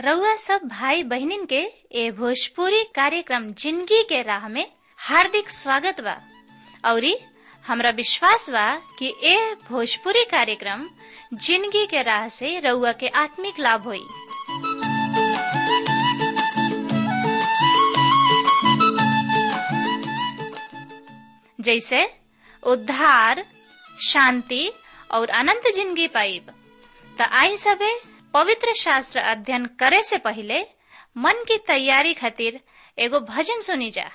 रउआ सब भाई बहिनीन के ए भोजपुरी कार्यक्रम जिंदगी के राह में हार्दिक स्वागत बा औरी हमरा विश्वास बा कि ए भोजपुरी कार्यक्रम जिंदगी के राह से रउआ के आत्मिक लाभ होई जैसे उद्धार शांति और अनंत जिंदगी पाइब त आई सबे पवित्र शास्त्र अध्ययन करे से पहले मन की तैयारी खातिर एगो भजन सुनी जा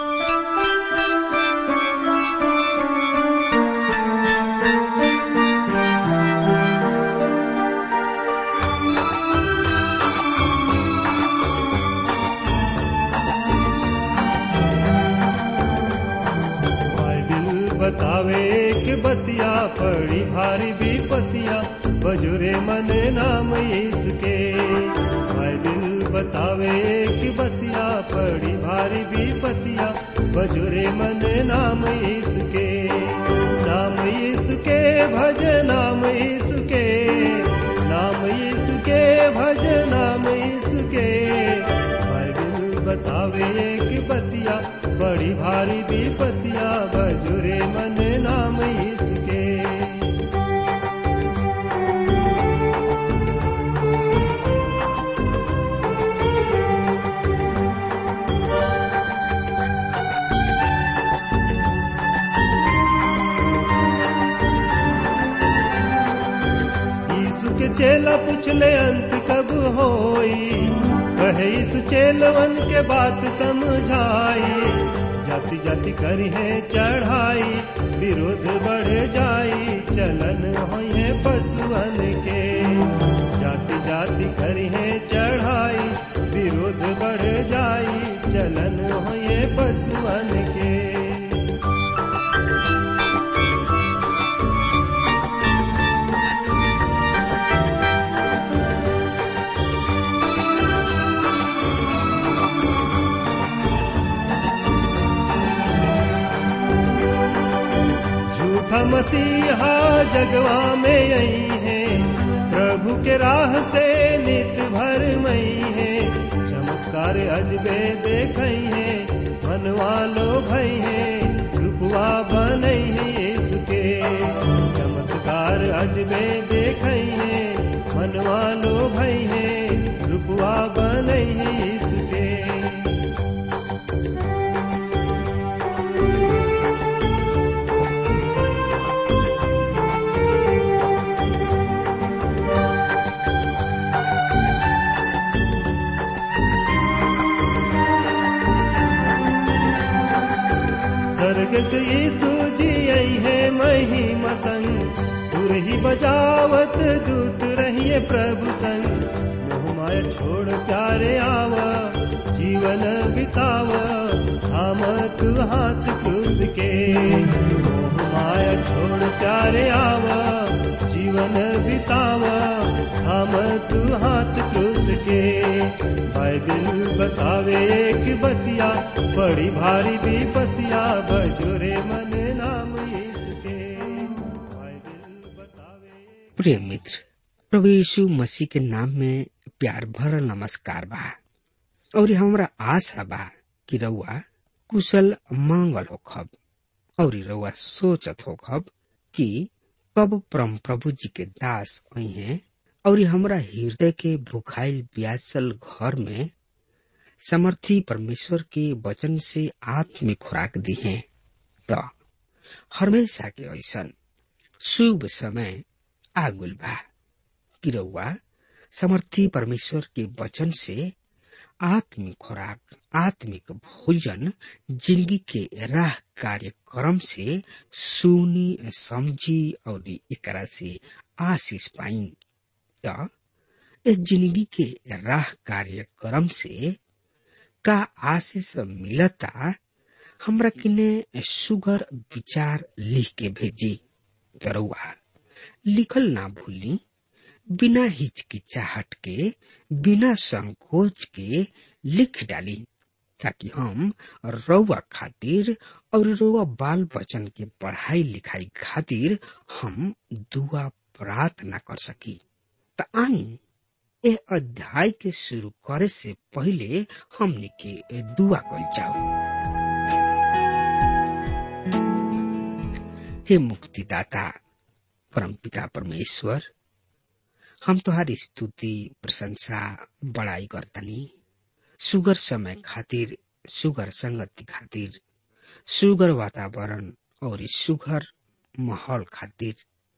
बाइबिल बतावे कि बतिया पड़ी भारी विपतिया बजुरे मने नाम यीशु के बाइबिल बतावे कि बतिया पड़ी भारी विपतिया बजुरे मने नाम यीशु के नाम यीशु के भज नाम यीशु के नाम यीशु के भज नाम यीशु के बाइबिल बतावे कि बतिया बड़ी भारी विपतिया बजुरे मन नाम इसके यीशु के चेला पूछले अंत कब होई कहे यीशु चेलवन के बात समझाई जाति जाति करी है चढ़ाई विरोध बढ़ जाई चलन होए पशुअन के जाति जाति करी है चढ़ाई विरोध बढ़ जाई चलन होए पशुअन के झूठा मसीहा जगवा में आई है प्रभु के राह से नित भर मई है चमत्कार अजबे देखई है मनवा लो भई है रूपवा बनई है यीशु के चमत्कार अजबे देखई है मनवा लो भई है रूपवा बनई है यीशु के स्वर्ग से यीशु जी आई है महिमा संग तुर ही बजावत दूत रहिए प्रभु संग मोह माया छोड़ प्यारे आवा जीवन बितावा थाम तू हाथ क्रूस के मोह माया छोड़ प्यारे आवा जीवन बितावा थाम तू हाथ क्रूस के बाइबिल बतावे कि बतिया बड़ी भारी विपतिया बजुरे मन नाम यीशु के बाइबिल बतावे प्रिय मित्र प्रभु यीशु मसीह के नाम में प्यार भरल नमस्कार बा और हमरा आशा बा कि रउआ कुशल मंगल होखब और रउआ सोचत होखब कि कब परम प्रभु जी के दास आई हैं और हमरा हृदय के भुखाइल ब्यासल घर में समर्थी परमेश्वर के वचन से आत्मिक खुराक दी है तो हमेशा के ऐसन शुभ समय आगुल बा कि रउआ समर्थी परमेश्वर के वचन से आत्मिक खुराक आत्मिक भोजन जिंदगी के राह कार्यक्रम से सुनी समझी और एकरा से आशीष पाई त इस जिंदगी के राह कार्यक्रम से का आशीष मिलता हमरा किने सुगर विचार लिख के भेजी करुआ लिखल ना भूली बिना हिचकिचाहट के बिना संकोच के लिख डाली ताकि हम रउआ खातिर और रउआ बाल बच्चन के पढ़ाई लिखाई खातिर हम दुआ प्रार्थना कर सकी त आई ए अध्याय के शुरू करे से पहले हमने के दुआ कल जाओ हे मुक्तिदाता परमपिता परमेश्वर हम तुहारी स्तुति प्रशंसा बड़ाई करतनी सुगर समय खातिर सुगर संगति खातिर सुगर वातावरण और सुगर माहौल खातिर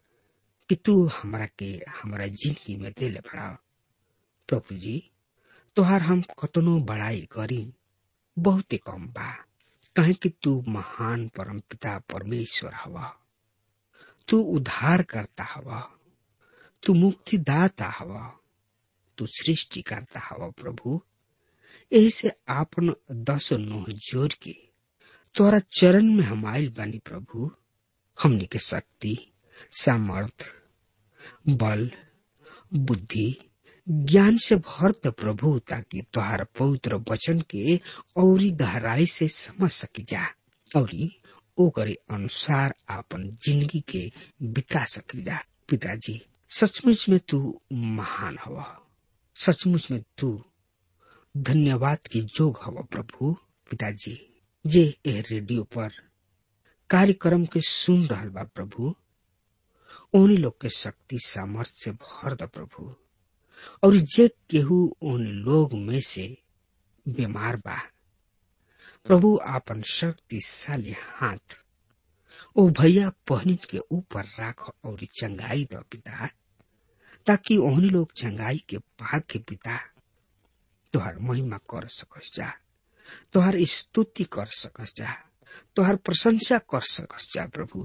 कि तू हमरा के हमरा जिंदगी में दिल बड़ा प्रभु जी तोहार हम कतनो बड़ाई करी बहुते कम बा कहे कि तू महान परम पिता परमेश्वर हवा तू उद्धार करता हवा तू मुक्तिदाता हवा तू सृष्टि करता हवा प्रभु यही से आपन दस नोह जोड़ के तोरा चरण में हम आयल बानी प्रभु हमने के शक्ति सामर्थ बल बुद्धि ज्ञान से भर द प्रभु ताकि तुहार पवित्र वचन के औरी गहराई से समझ सकी जा औरी ओकरे अनुसार आपन जिंदगी के बिता सकी जा पिताजी सचमुच में तू महान हवा सचमुच में तू धन्यवाद के जोग हवा प्रभु पिताजी जे ए रेडियो पर कार्यक्रम के सुन रहल बा प्रभु उन्हीं लोग के शक्ति सामर्थ्य से भर द प्रभु और जे केहू उन लोग में से बीमार बा प्रभु आपन शक्तिशाली हाथ ओ भैया पहनिन के ऊपर राख और चंगाई द पिता ताकि ओहनी लोग चंगाई के पाग के पिता तोहर महिमा कर सकस जा तोहर स्तुति कर सकस जा तोहर प्रशंसा कर सकस जा प्रभु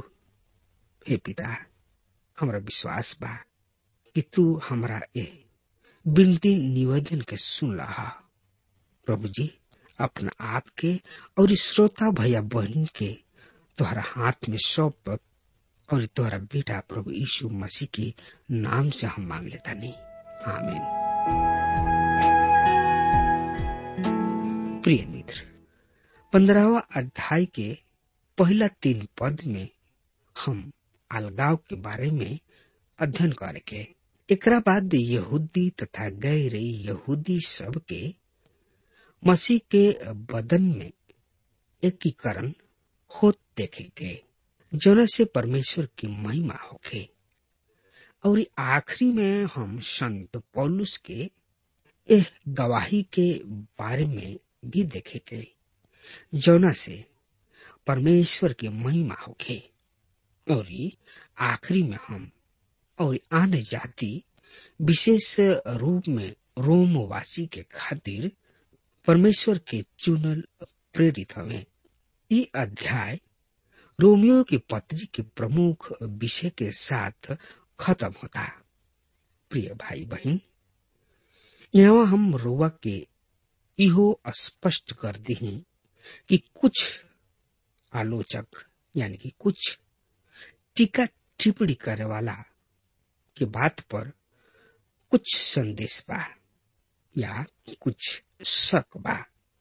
हे पिता हमरा विश्वास बा कि तू हमरा ए विनती निवेदन के सुन लहा प्रभु जी अपना आप के और श्रोता भैया बहन के तोहरा हाथ में सौंप और तोहरा बेटा प्रभु यीशु मसीह के नाम से हम मांग लेता नहीं आमीन प्रिय मित्र पंद्रहवा अध्याय के पहला तीन पद में हम अलगाव के बारे में अध्ययन करेंगे एकरा बाद यहूदी तथा गैर यहूदी सब के मसीह के बदन में एकीकरण होत देखेंगे जोना से परमेश्वर की महिमा होखे और आखिरी में हम संत पौलुस के एह गवाही के बारे में भी देखेंगे जोना से परमेश्वर की महिमा होखे और आखिरी में हम और आन जाति विशेष रूप में रोमवासी के खातिर परमेश्वर के चुनल प्रेरित हवे ई अध्याय रोमियो की पत्री के प्रमुख विषय के साथ खत्म होता प्रिय भाई बहन यहाँ हम रोवा के इहो स्पष्ट कर दी कि कुछ आलोचक यानी कि कुछ टीका टिप्पणी करे वाला के बात पर कुछ संदेश बा या कुछ शक बा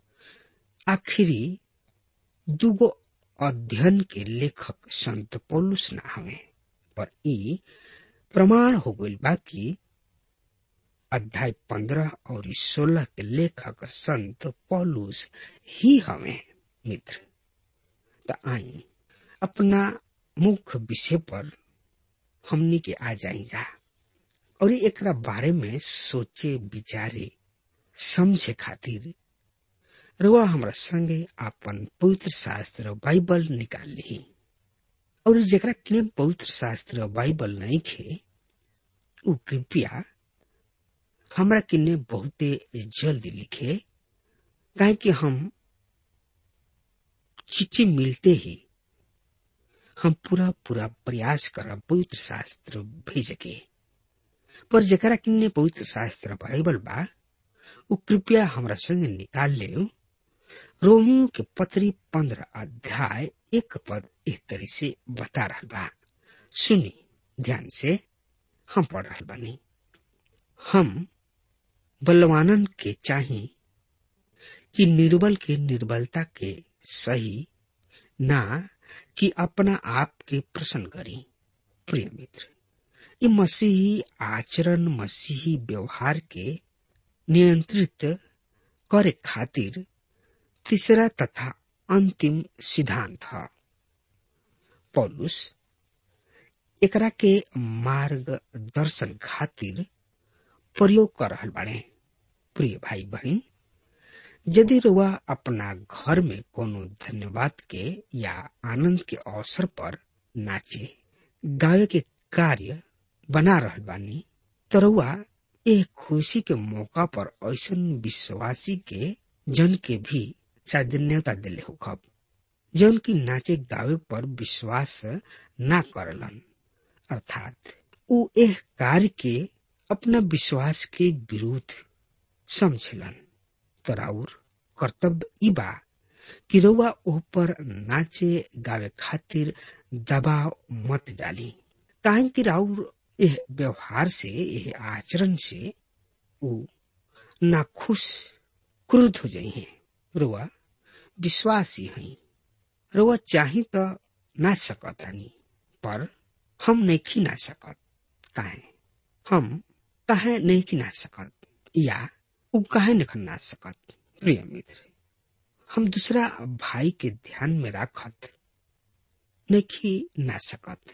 आखिरी दुगो अध्ययन के लेखक संत पौलुस ना हवे पर ई प्रमाण हो गई बा कि अध्याय पंद्रह और सोलह के लेखक संत पौलुस ही हवे मित्र त आई अपना मुख्य विषय पर हमनी के आ जाई जा और एकरा बारे में सोचे विचारे समझे खातिर रुआ हमरा संगे अपन पवित्र शास्त्र बाइबल निकाल ली और जरा के पवित्र शास्त्र बाइबल नहीं खे उ कृपया हमरा किन्ने बहुते जल्दी लिखे काहे कि हम चिट्ठी मिलते ही हम पूरा पूरा प्रयास करब पवित्र शास्त्र भेजे के पर जरा किन्ने पवित्र शास्त्र बाइबल बा उ कृपया हमरा संगे निकाल ले रोमियो के पत्री पंद्रह अध्याय एक पद एक तरी से बता रहा बा सुनी ध्यान से हम पढ़ रहा बानी हम बलवानन के चाही कि निर्बल के निर्बलता के सही ना कि अपना आप के प्रसन्न करी प्रिय मित्र ये मसीही आचरण मसीही व्यवहार के नियंत्रित करे खातिर तीसरा तथा अंतिम सिद्धांत है पौलुस एकरा के मार्गदर्शन खातिर प्रयोग कर रहल बाड़े प्रिय भाई बहन यदि रुआ अपना घर में कोनो धन्यवाद के या आनंद के अवसर पर नाचे गावे के कार्य बना रहल बानी तो रुआ एक खुशी के मौका पर ऐसन विश्वासी के जन के भी साधन्यता दिले हो खब जौन की नाचे गावे पर विश्वास ना करलन अर्थात उ एह कार्य के अपना विश्वास के विरुद्ध समझलन तराउर कर्तव्य ई बा कि रउआ ओह पर नाचे गावे खातिर दबाव मत डाली काहे कि राउर यह व्यवहार से यह आचरण से उ नाखुश क्रुद्ध हो जाई हैं रुआ विश्वासी हैं रुआ चाही तो ना सकतानी पर हम नहीं ना सकत काहे हम काहे नहीं ना सकत या उ काहे नहीं ना सकत प्रिय मित्र हम दूसरा भाई के ध्यान में रखत नहीं ना सकत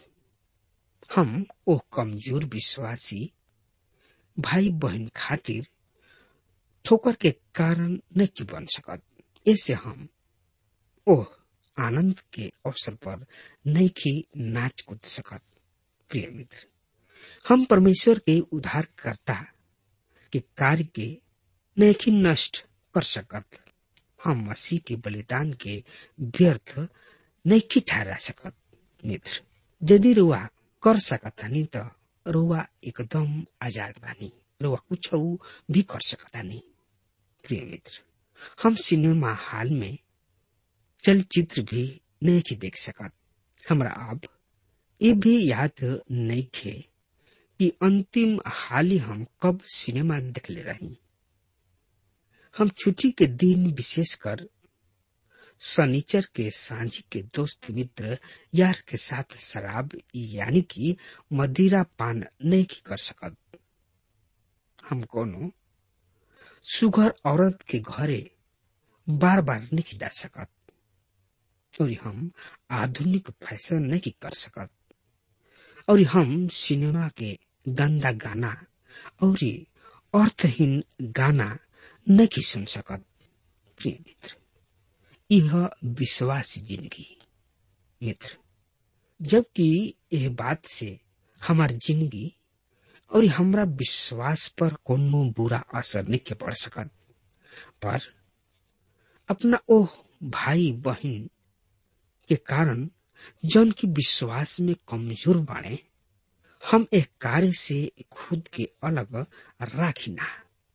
हम ओ कमजोर विश्वासी भाई बहन खातिर ठोकर के कारण नहीं बन सकत ऐसे हम ओह आनंद के अवसर पर नहीं नाच कूद सकत प्रिय मित्र हम परमेश्वर के उद्धारकर्ता के कार्य के नहीं नष्ट कर सकत हम मसीह के बलिदान के व्यर्थ नहीं ठहरा सकत मित्र यदि रुआ कर सकतानी त रुआ एकदम आजाद बानी रुआ कुछ भी कर सकतानी प्रिय मित्र हम सिनेमा हॉल में चलचित्र भी नहीं देख सकत हमरा अब ये भी याद नहीं खे कि अंतिम हाल हम कब सिनेमा देखले रही हम छुट्टी के दिन विशेषकर शनिचर के सांझी के दोस्त मित्र यार के साथ शराब यानी कि मदिरा पान नहीं कर सकत हम कोनो सुगर औरत के घरे बार बार नहीं जा सकत और हम आधुनिक फैशन नहीं कर सकत और हम सिनेमा के गंदा गाना और अर्थहीन गाना नहीं सुन सकत प्रिय मित्र यह विश्वासी जिंदगी मित्र जबकि यह बात से हमार जिंदगी और हमरा विश्वास पर कोनो बुरा असर नहीं पड़ सकत पर अपना ओह भाई बहन के कारण जन की विश्वास में कमजोर बाड़े हम एक कार्य से खुद के अलग राखिना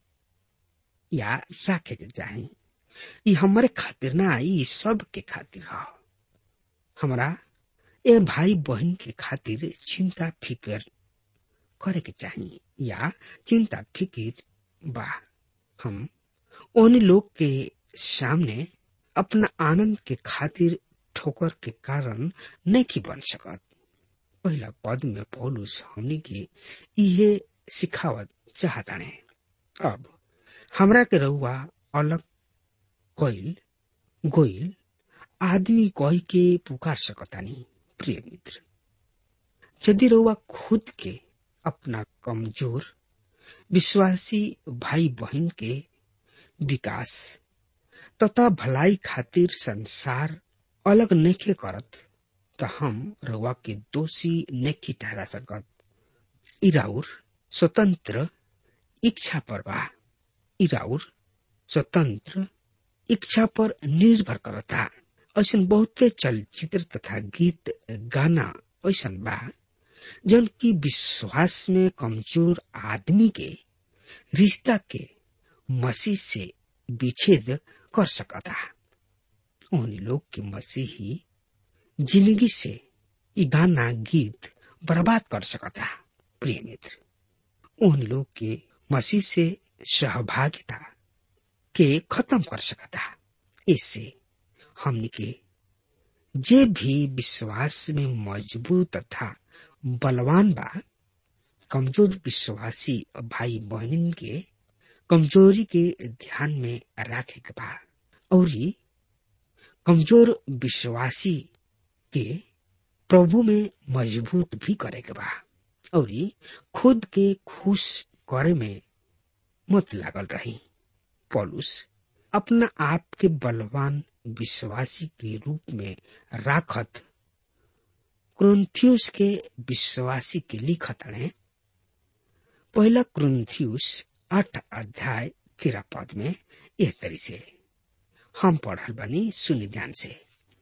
या राखे के चाहे ये हमारे खातिर ना ये सब के खातिर हो हमरा ए भाई बहन के खातिर चिंता फिकर करे के चाहिए या चिंता फिकिर बा हम उन लोग के सामने अपना आनंद के खातिर ठोकर के कारण नहीं बन सकत पहला पद में पौलुस हमनी के इहे सिखावत चाहताने अब हमरा के रउआ अलग कोइल गोइल आदमी कह के पुकार सकतानी प्रिय मित्र यदि रउआ खुद के अपना कमजोर विश्वासी भाई बहन के विकास तथा भलाई खातिर संसार अलग नहीं करत त हम रउआ के दोषी नहीं ठहरा सकत इराउर स्वतंत्र इच्छा पर बा इराउर स्वतंत्र इच्छा पर निर्भर करता ऐसा बहुते चलचित्र तथा गीत गाना ऐसा बा जन की विश्वास में कमजोर आदमी के रिश्ता के मसीह से विच्छेद कर सकता उन लोग के मसीही जिंदगी से ये गाना गीत बर्बाद कर सकता प्रिय मित्र उन लोग के मसीह से सहभागिता के खत्म कर सकता इससे हमने के जे भी विश्वास में मजबूत तथा बलवान बा कमजोर विश्वासी भाई बहनिन के कमजोरी के ध्यान में रखे के बा और कमजोर विश्वासी के प्रभु में मजबूत भी करे के बा और खुद के खुश करे में मत लागल रही पॉलुस अपना आप के बलवान विश्वासी के रूप में राखत क्रोन्थियुस के विश्वासी के लिखत ने पहला क्रोन्थियुस आठ अध्याय तेरह पद में यह तरी से हम पढ़ल बनी सुनि ध्यान से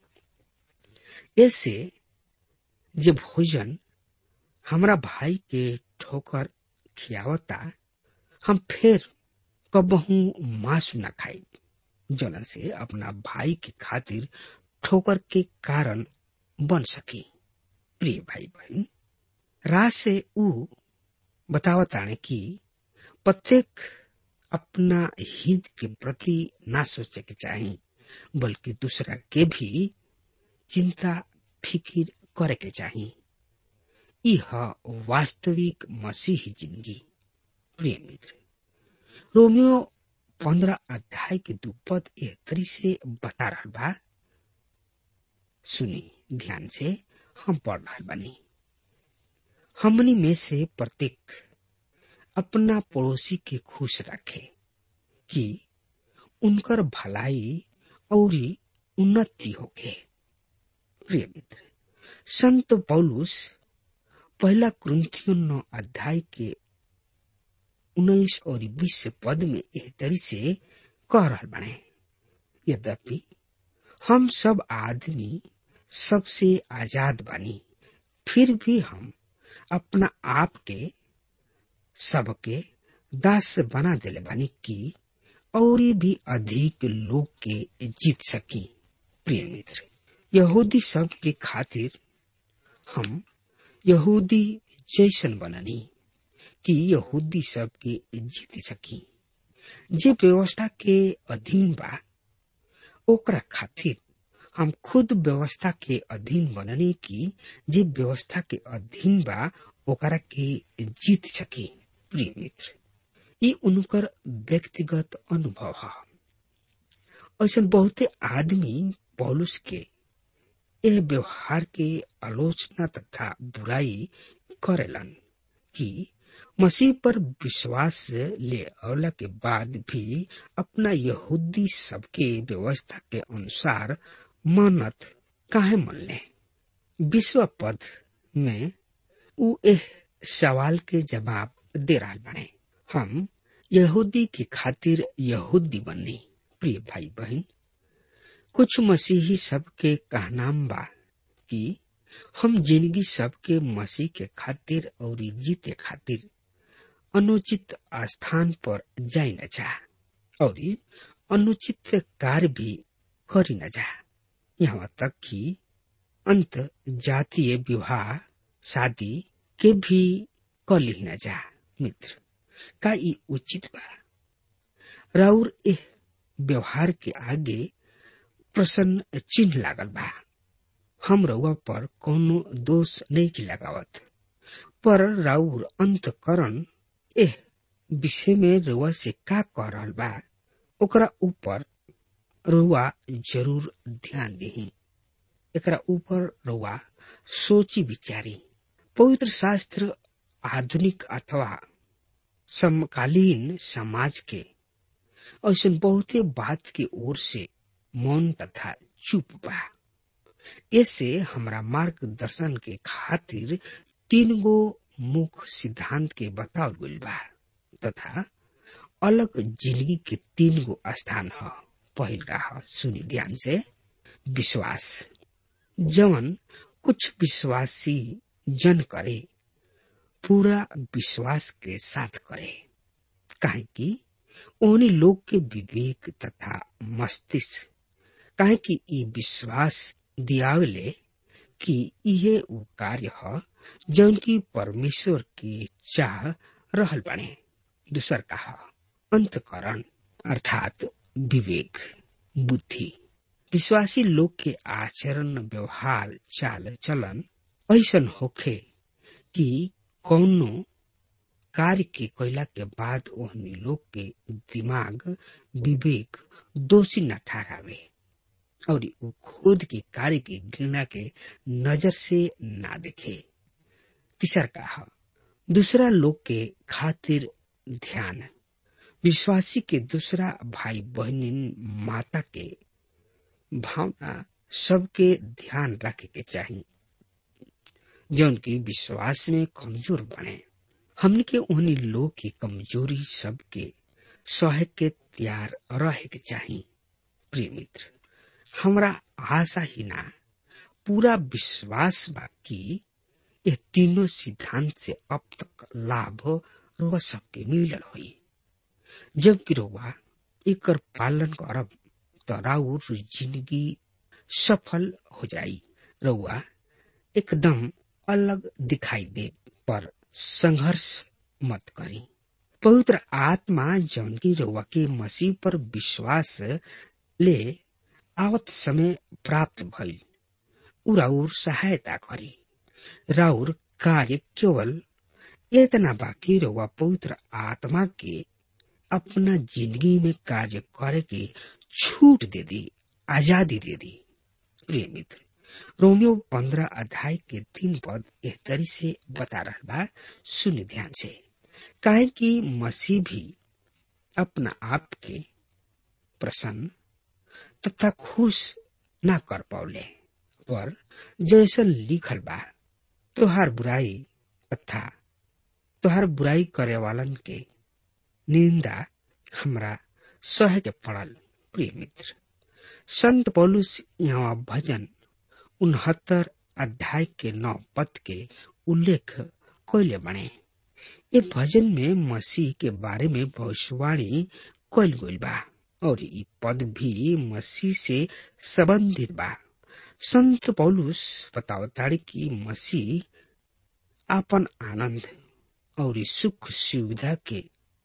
ऐसे जे भोजन हमरा भाई के ठोकर खियावता हम फिर कबहू मांस न खाई जलन से अपना भाई के खातिर ठोकर के कारण बन सकी प्रिय भाई बहन रात से ऊ बतावताने कि प्रत्येक अपना हित के प्रति ना सोचे के चाही बल्कि दूसरा के भी चिंता फिकिर करे के चाही यह वास्तविक मसीही जिंदगी प्रिय मित्र रोमियो पंद्रह अध्याय के दू पद एह तरी से बता रहा बा सुनी ध्यान से हम पढ़ रहा बनी हमनी में से प्रत्येक अपना पड़ोसी के खुश रखे कि उनकर भलाई और उन्नति होके प्रिय मित्र संत पौलुस पहला क्रंथियो नौ अध्याय के उन्नीस और बीस पद में एह तरी से कह रहा बने यद्यपि हम सब आदमी सबसे आजाद बनी फिर भी हम अपना आप के सबके दास बना दिले बनी कि और भी अधिक लोग के जीत सकी प्रिय मित्र यहूदी सब के खातिर हम यहूदी जैसन बननी कि यहूदी सब के जीत सकी जे व्यवस्था के अधीन बा ओकरा खातिर हम खुद व्यवस्था के अधीन बननी की जे व्यवस्था के अधीन बा ओकरा के जीत सकी प्रिय मित्र ये उनकर व्यक्तिगत अनुभव है ऐसा बहुते आदमी पौलुस के यह व्यवहार के आलोचना तथा बुराई करेलन कि मसीह पर विश्वास ले अवला के बाद भी अपना यहूदी सबके व्यवस्था के अनुसार मानत काहे मन ले विश्व पद में उ एह सवाल के जवाब दे रहा बने हम यहूदी के खातिर यहूदी बननी प्रिय भाई बहन कुछ मसीही सबके कहनाम बा कि हम जिंदगी सबके मसीह के खातिर और जीते खातिर अनुचित स्थान पर जाई न जा और अनुचित कार्य भी करी न जा यहाँ तक कि अंत जातीय विवाह शादी के भी कली न जा मित्र का ई उचित बा राउर एह व्यवहार के आगे प्रसन्न चिन्ह लागल बा हम रउआ पर कोनो दोष नहीं की लगावत पर राउर अंतकरण एह विषय में रउआ से का कह रहल बा ओकरा ऊपर रउआ जरूर ध्यान दही एकरा ऊपर रउआ सोची विचारी पवित्र शास्त्र आधुनिक अथवा समकालीन समाज के ऐसा बहुते बात के ओर से मौन तथा चुप बा ऐसे हमरा मार्गदर्शन के खातिर तीन गो मुख्य सिद्धांत के बतावल गइल बा तथा अलग जिंदगी के तीन गो स्थान ह पहिल रहा सुनी ध्यान से विश्वास जवन कुछ विश्वासी जन करे पूरा विश्वास के साथ करे काहे कि ओहनी लोग के विवेक तथा मस्तिष्क काहे कि ई विश्वास दियावले कि इहे उ कार्य ह जौन की परमेश्वर के चाह रहल बने दूसर कहा अंतकरण अर्थात विवेक बुद्धि विश्वासी लोग के आचरण व्यवहार चाल चलन ऐसन होखे कि कौनो कार्य के कैला के बाद ओहनी लोग के दिमाग विवेक दोषी न ठहरावे और उ खुद के कार्य की घृणा के नजर से ना देखे तीसर का दूसरा लोग के खातिर ध्यान विश्वासी के दूसरा भाई बहन माता के भावना सबके ध्यान रखे के चाहिए जौन की विश्वास में कमजोर बने हमने के उन्हीं लोग की कमजोरी सबके सह के तैयार रहे के चाहिए प्रिय मित्र हमरा आशा ही ना पूरा विश्वास बा कि ये तीनों सिद्धांत से अब तक लाभ रुआ सबके मिलल हुई जबकि रुआ एक पालन करब तो राउर जिंदगी सफल हो जाई रउआ एकदम अलग दिखाई दे पर संघर्ष मत करी पवित्र आत्मा जौन की रउआ के मसीह पर विश्वास ले आवत समय प्राप्त भइल उ राउर सहायता करी राउर कार्य केवल इतना बाकी रउआ पवित्र आत्मा के अपना जिंदगी में कार्य करे के छूट दे दी आजादी दे दी प्रिय मित्र रोमियो पंद्रह अध्याय के तीन पद एह तरी से बता रहा बा सुन ध्यान से काहे कि मसीह भी अपना आप के प्रसन्न तथा खुश ना कर पाउले पर जैसा लिखल बा तोहार बुराई तथा तोहार बुराई करे वालन के निंदा हमरा सह के पड़ल प्रिय मित्र संत पौलुस यहाँ भजन उनहत्तर अध्याय के नौ पद के उल्लेख कैले बने ये भजन में मसीह के बारे में भविष्यवाणी कैल गई बा और ये पद भी मसीह से संबंधित बा संत पौलुस बतावताड़ी की मसीह आपन आनंद और सुख सुविधा के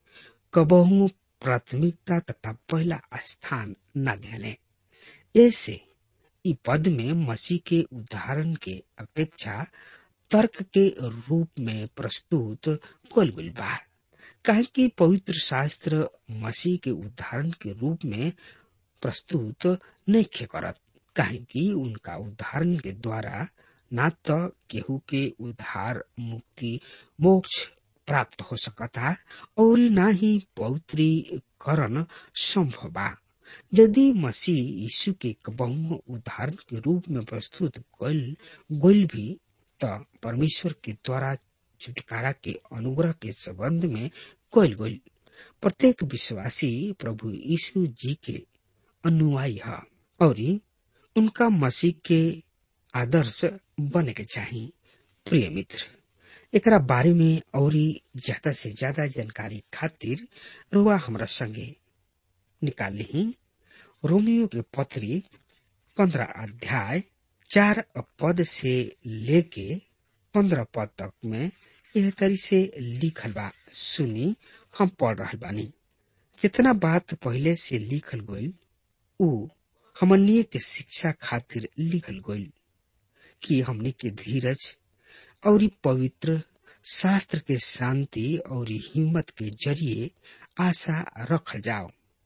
कबहू प्राथमिकता तथा पहला स्थान न देने ऐसे इ पद में मसीह के उदाहरण के अपेक्षा तर्क के रूप में प्रस्तुत कल गई बा काहे कि पवित्र शास्त्र मसीह के उदाहरण के रूप में प्रस्तुत नहीं खे करत काहे कि उनका उदाहरण के द्वारा न तो केहू के उद्धार मुक्ति मोक्ष प्राप्त हो सकता और न ही पवित्रीकरण संभव बा यदि मसीह यीशु के बहु उदाहरण के रूप में प्रस्तुत कल गोल भी तो परमेश्वर के द्वारा छुटकारा के अनुग्रह के संबंध में कल गोल प्रत्येक विश्वासी प्रभु यीशु जी के अनुयायी है और उनका मसीह के आदर्श बने के चाहिए प्रिय मित्र एकरा बारे में और ज्यादा से ज्यादा जानकारी खातिर रुआ हमरा संगे निकाल ली रोमियो के पत्री पंद्रह अध्याय चार पद से लेके पंद्रह पद तक में यह तरी से लिखल बा सुनी हम पढ़ रहे बानी जितना बात पहले से लिखल गई उ हमनिय के शिक्षा खातिर लिखल गई कि हमने के धीरज और पवित्र शास्त्र के शांति और हिम्मत के जरिए आशा रखल जाओ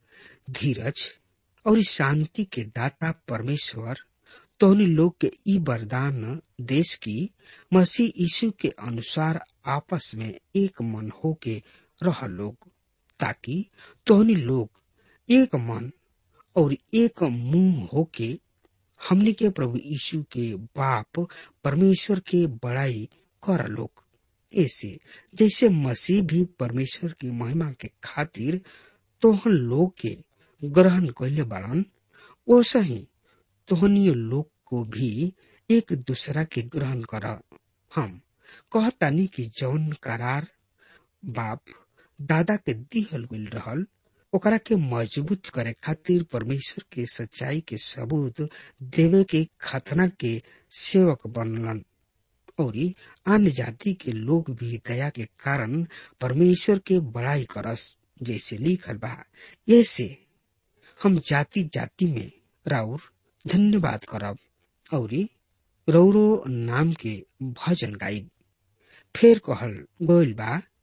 धीरज और शांति के दाता परमेश्वर तोहनी लोग के ई वरदान देश की मसीह यीशु के अनुसार आपस में एक मन हो के रह लोग ताकि तोहनी लोग एक मन और एक मुंह हो के हमने के प्रभु यीशु के बाप परमेश्वर के बड़ाई कर लोग ऐसे जैसे मसीह भी परमेश्वर की महिमा के खातिर तोहन लोग के ग्रहण कैले बाड़न वैसा ही तोहनीय लोग को भी एक दूसरा के ग्रहण कर हम कहतानी कि जौन करार बाप दादा के दिहल गईल रहल ओकरा के मजबूत करे खातिर परमेश्वर के सच्चाई के सबूत देवे के खतना के सेवक बनलन और अन्य जाति के लोग भी दया के कारण परमेश्वर के बड़ाई करस जैसे लिखल बा ऐसे हम जाति जाति में राउर धन्यवाद करब और रौरो नाम के भजन गाइब फेर कहल गोइल बा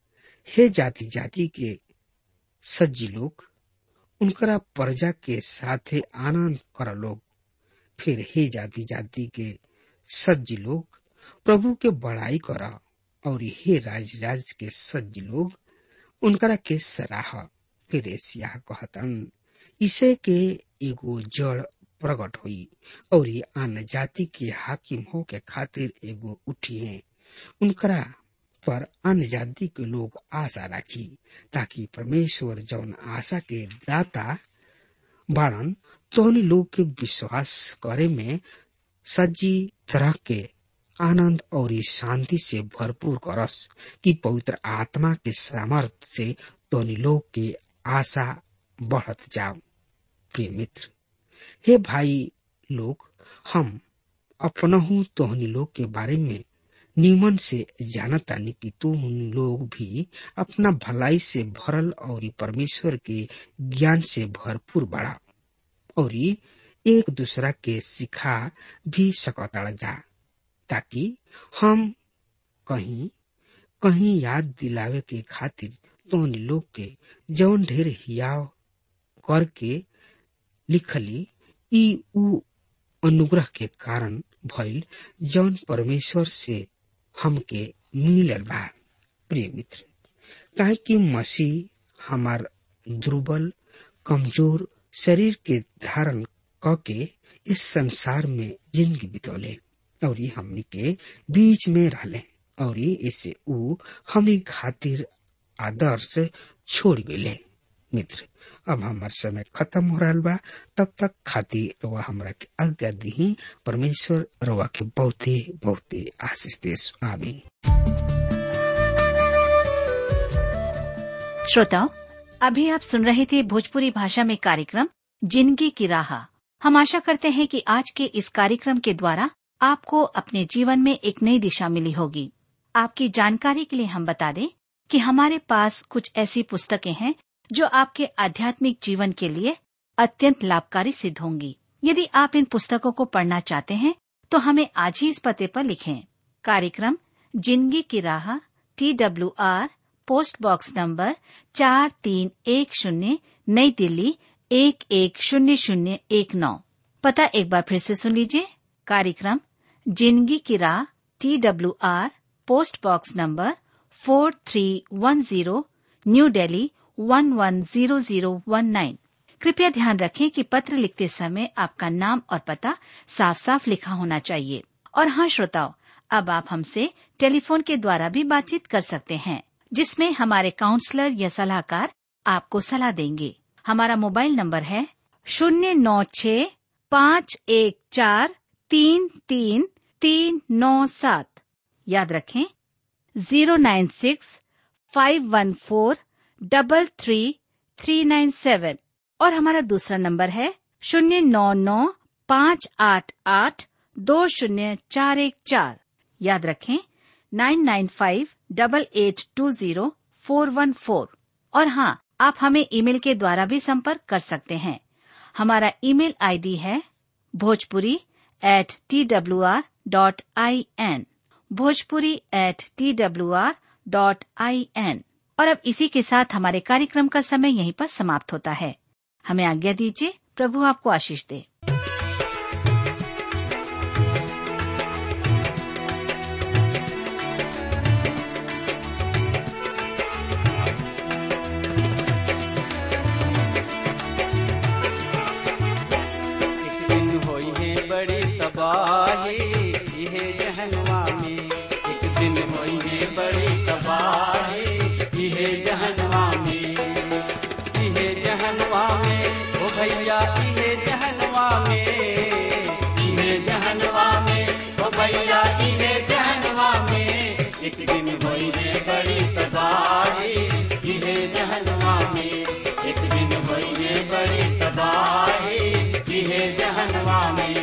हे जाति जाति के सज्जी लोग उनकरा प्रजा के साथे आनंद कर लोग फिर हे जाति जाति के सज्जी लोग प्रभु के बड़ाई कर और हे राज राज के सज्जी लोग उनकरा के सराह फिर एशिया कहतन इसे के एगो जड़ प्रकट हुई और ये अन्य जाति के हाकिम हो के खातिर एगो उठी है उनकरा पर अन्य जाति के लोग आशा राखी ताकि परमेश्वर जौन आशा के दाता बाड़न तोहनी लोग के विश्वास करे में सज्जी तरह के आनंद और शांति से भरपूर करस कि पवित्र आत्मा के सामर्थ्य से तोहनी लोग के आशा बढ़त जाओ प्रिय मित्र हे भाई लोग हम अपनहु तोहनी लोग के बारे में निमन से जानतानी कि तुम लोग भी अपना भलाई से भरल और परमेश्वर के ज्ञान से भरपूर बढ़ा और एक दूसरा के सिखा भी सकता जा ताकि हम कहीं कहीं याद दिलावे के खातिर तोहनी लोग के जौन ढेर हियाव करके लिखली ई उ अनुग्रह के कारण भइल जौन परमेश्वर से हमके मिलल बा प्रिय मित्र काहे कि मसीह हमार दुर्बल कमजोर शरीर के धारण क के इस संसार में जिंदगी बितौले और ये हमनी के बीच में रहले और ये इसे उ हमनी खातिर आदर्श छोड़ गए मित्र अब हमार समय खत्म हो रहा बा तब तक खातिर रवा हमरा के आज्ञा दी परमेश्वर रवा के बहुते बहुते आशीष देश आमीन श्रोताओं अभी आप सुन रहे थे भोजपुरी भाषा में कार्यक्रम जिंदगी की राह हम आशा करते हैं कि आज के इस कार्यक्रम के द्वारा आपको अपने जीवन में एक नई दिशा मिली होगी आपकी जानकारी के लिए हम बता दें कि हमारे पास कुछ ऐसी पुस्तकें हैं जो आपके आध्यात्मिक जीवन के लिए अत्यंत लाभकारी सिद्ध होंगी यदि आप इन पुस्तकों को पढ़ना चाहते हैं तो हमें आज ही इस पते पर लिखें कार्यक्रम जिंदगी की राह T W R post box number चार तीन एक शून्य नई दिल्ली एक एक शून्य शून्य एक नौ पता एक बार फिर से सुन लीजिए कार्यक्रम जिंदगी की राह T W R post box number four three one zero New Delhi one one zero zero one nine कृपया ध्यान रखें कि पत्र लिखते समय आपका नाम और पता साफ साफ लिखा होना चाहिए और हाँ श्रोताओं अब आप हमसे टेलीफोन के द्वारा भी बातचीत कर सकते हैं जिसमें हमारे काउंसलर या सलाहकार आपको सलाह देंगे हमारा मोबाइल नंबर है शून्य नौ छ पाँच एक चार तीन तीन तीन नौ सात याद रखें zero nine six five one four double three three nine seven और हमारा दूसरा नंबर है शून्य नौ नौ पाँच आठ आठ दो शून्य चार एक चार याद रखें nine nine five double eight two zero four one four और हाँ आप हमें ईमेल के द्वारा भी संपर्क कर सकते हैं हमारा ईमेल आईडी है Bhojpuri at T W R dot I N Bhojpuri at T W R dot I N और अब इसी के साथ हमारे कार्यक्रम का समय यहीं पर समाप्त होता है हमें आज्ञा दीजिए प्रभु आपको आशीष दे एक दिन होई है बड़ी तबाही यह जहनवा में एक दिन होई है बड़ी तबाही यह जहनवा में यह जहनवा में ओ भैया यह जहनवा में यह जहनवा में ओ भैया यह जहनवा में एक दिन होई है बड़ी तबाही यह जहनवा में एक दिन होई है बड़ी तबाही यह जहनवा में